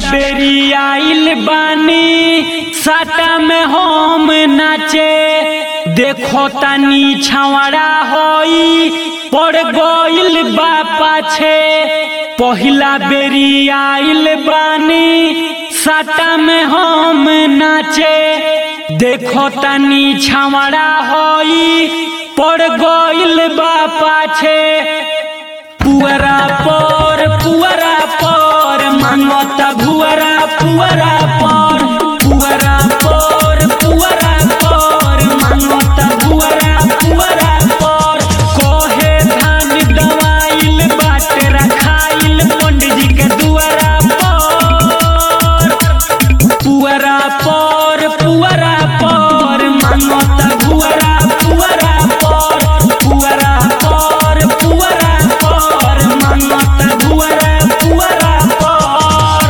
बेरी आइल बानी साटा में हम नाचे देखो तानी छावड़ा होई पड़ गइल बा पाछे पहिला बेरी आइल बानी साटा में हम नाचे देखो तानी छावड़ा होई पड़ गइल बा पाछे पुअरा पर पुअरा पर मांगता भुअरा पुअरा पर पुअरा पर पुअरा पर मांगता भुअरा पुअरा पर कोहे धान दवाइल बाटे रखाइल पंडित जी के दुआरा पर पुअरा पर पुअरा पर मांगता भुअरा पुअरा पर पुअरा पर पुअरा पर मांगता भुअरा पुअरा पर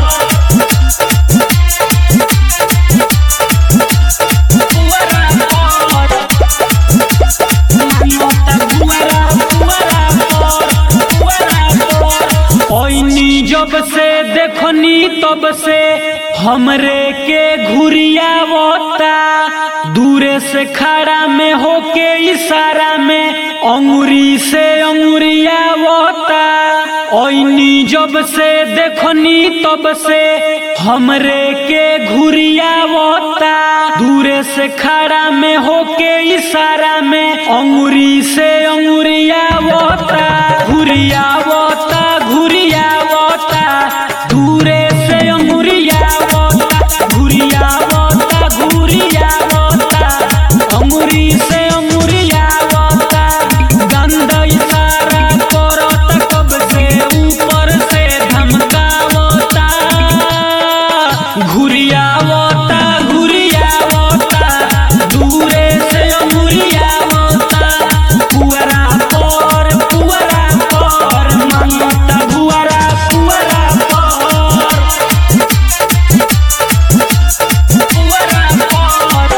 पुअरा पर मांगता भुअरा पुअरा पर पुअरा पर ओइनी जब से देखनी तब से हमरे के घुरियावता दूरे से खड़ा में होके इशारा में अंगुरी से अंगुरियावता ओइनी जब से देखनी तब से हमरे के घुरियावता दूरे से खड़ा में होके इशारा में अंगुरी से अंगुरियावता घुरियावता घुरियावता दूरे से अंगुरियावता घुरियावता घुरियावता अंगुरी से अंगुरियावता गंदा इशारा करत कब से ऊपर से धमकावता घुरियावता घुरियावता दूरे से अंगुरियावता पुअरा पर पुअरा पर मांगता भुअरा पुअरा पर पुअरा पर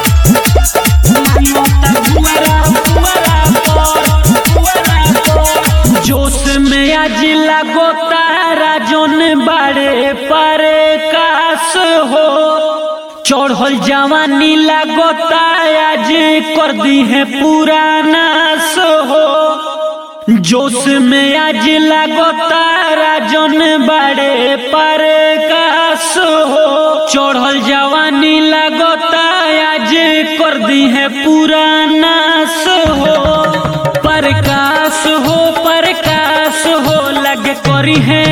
मांगता भुअरा पुअरा पर पुअरा पर जोश में आज लगो तारा जोन बाड़े पर कास हो चढ़ल जवानी लगोता आज कर दी है पुरानास हो जोश में आज लगोता राजन बड़े पर कास हो चढ़ल जवानी लगोता आज कर दी है पुरानास हो प्रकाश हो प्रकाश हो लग करी है